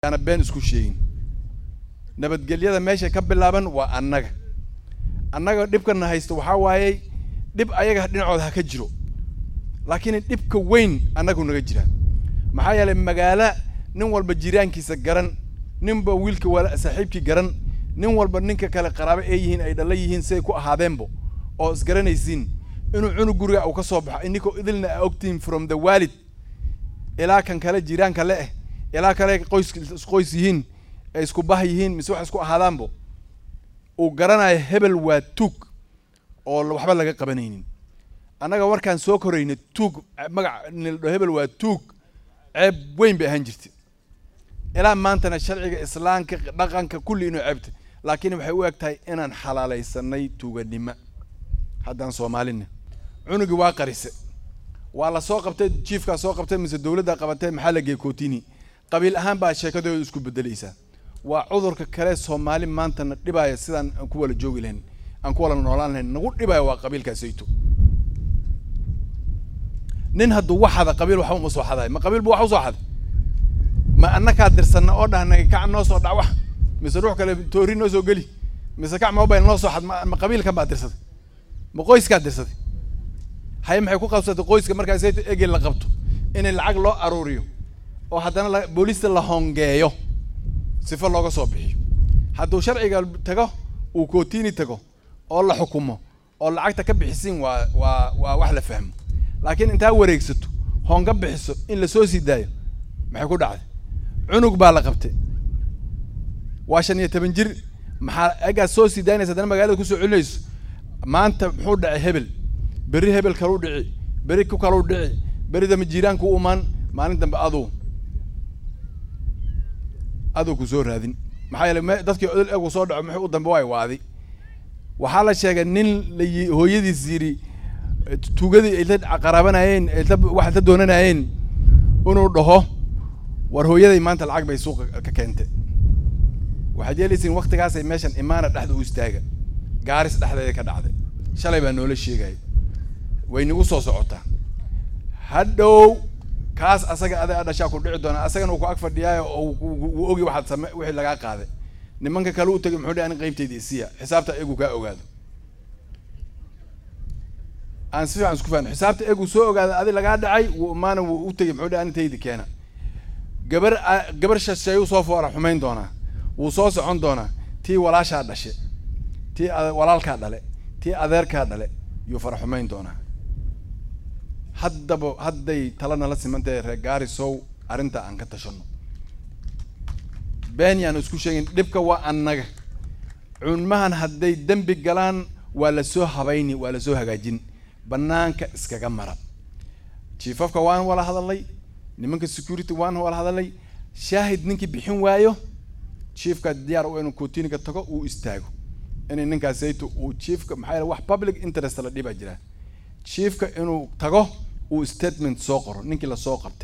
yaana been isku sheegin nabadgelyada meesha ka bilaaban waa annaga annaga dhibkana haysta waxaa waayey dhib ayaga dhinacooda ha ka jiro laakiin dhibka weyn annagu naga jira maxaa yeelay magaalo nin walba jiraankiisa garan ninba wiilka wala saaxiibkii garan nin walba ninka kale qaraabo ee yihiin ay dhalla yihiin siday ku ahaadeenbo oo isgaranaysiin inuu cunug guriga uu ka soo baxo ininkoo idilna a ogtihiin from the waalid ilaa kan kale jiraanka le eh ilaa kale qoys isqoys yihiin ay isku bah yihiin mise wax isku ahaadaanbo uu garanayo hebel waa tuug oo waxba laga qabanaynin annaga markaan soo korayna tuug magac nildho hebel waa tuug ceeb weyn bay ahaan jirtay ilaa maantana sharciga islaamka dhaqanka kulli inuu ceebtay laakiin waxay u eg tahay inaan xalaalaysanay tuuganimo haddaan soomaalina cunugii waa qarise waa la soo qabtay jiifkaa soo qabtay mise dowladda qabatay maxaa la geeyey kootini qabiil ahaan baa sheekadooda isku bedelaysaa waa cudurka kale soomaali maantana dhibaya sidaan aan ku wala joogi lahayn aan ku wala noolaan lahayn nagu dhibaya waa qabiilkaasayto nin hadduu wax hada qabiil waxba uma soo xadayo ma qabiil bu wax usoo xaday ma annakaa dirsanna oo dhahnay kac noo soo dhac wax mise ruux kale toori noo soo geli mise kac mobile noo soo xad ma ma qabiilkan baa dirsaday ma qoyskaa dirsaday haye maxay ku qabsatay qoyska markaas egel la qabto in lacag loo aruuriyo oo haddana la booliista la hongeeyo sifo looga soo bixiyo hadduu sharciga tago uu kootini tago oo la xukumo oo lacagta ka bixisiin waa waa waa wax la fahmo laakiin intaa wareegsato honga bixiso in lasoo sii daayo maxay ku dhacday cunug baa la qabtay waa shan iyo toban jir maxaa egaad soo sii daynaysa haddana magaalada kusoo celinayso maanta muxuu dhacay hebel berri hebel kaluu dhici berri ku kaluu dhici berri dambe jiiraanku u imaan maalin dambe aduu aduu ku soo raadin maxaa yeele me dadkii odol egu soo dhaco muxuu u dambe waay waadi waxaa la sheegay nin la yi hooyadiis yidhi tuugadii ay la qaraabanayeen ay la wax la doonanayeen inuu dhaho war hooyaday maanta lacag bay suuqa ka keentay waxaad yeelaysiin waktigaasay meeshan imaana dhexda u istaaga gaaris dhexdeeda ka dhacday shalay baa noola sheegaya way nagu soo socotaa hadhow kaas asaga ada dhashaa ku dhici doona asagana uu ku ag fadhiyaayo oo uu ogi waxaad same wixii lagaa qaaday nimanka kale u tagay muxuu dhi ani qaybtayda isiya xisaabta egu kaa ogaado aan si fiican isku fahno xisaabta egu soo ogaada adi lagaa dhacay wuu imaana wuu u tegay muxuu dhi ani taydi keena gabar gabar shasheeyuu soo foora xumayn doonaa wuu soo socon doonaa tii walaashaa dhashe tii walaalkaa dhale tii adeerkaa dhale yuu fara xumayn doonaa haddaba hadday tala nala simantahay reer gaarisow arrinta aan ka tashano been yaan isku sheegin dhibka waa annaga cunmahan hadday dembi galaan waa lasoo habayni waa lasoo hagaajin banaanka iskaga mara jiifafka waan wala hadalay nimanka security waan wala hadalay shaahid ninkii bixin waayo chiefka diyaar u inuu kootiniga tago uu istaago inay ninkaasayto uu chiefka maxaa yeele wax public interest la dhibaa jiraa chiefka inuu tago uu statement soo qoro ninkii lasoo qabtay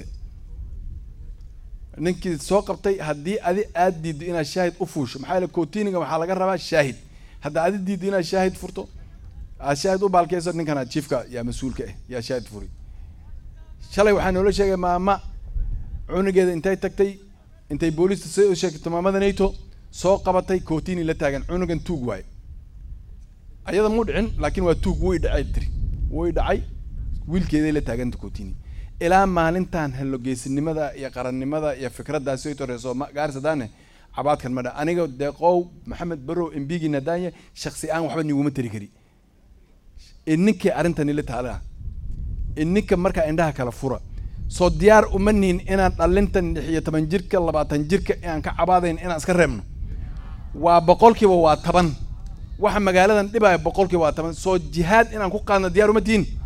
ninkii soo qabtay haddii adi aad diiddo inaad shaahid u fuusho maxaa yeele kootiniga waxaa laga rabaa shaahid hadda adi diiddo inaad shaahid furto aad shaahid u baalkeyso ninkana chiefka yaa mas-uulka ah yaa shaahid furi shalay waxaa noola sheegay maama cunugeeda intay tagtay intay booliista soo sheegto maamada nato soo qabatay kootini la taagan cunugan tuug waayo ayada muu dhicin laakiin waa tuug way dhacay tiri way dhacay wiilkeeday la taaganta kootini ilaa maalintan halogeesinimada iyo qarannimada iyo fikraddaasi ay toreyso gaarisadane cabaadkan ma dha aniga deeqow maxamed barow embigi nadanya shaksi aan waxba niguma tari kari ininkii arrintani la taala ininka markaa indhaha kala fura soo diyaar uma nihin inaan dhalintan lix iyo toban jirka labaatan jirka inaan ka cabaadayn inaan iska reebno waa boqolkiiba waa toban waxa magaaladan dhibaya boqolkiiba waa toban soo jihaad inaan ku qaadno diyaar uma tihin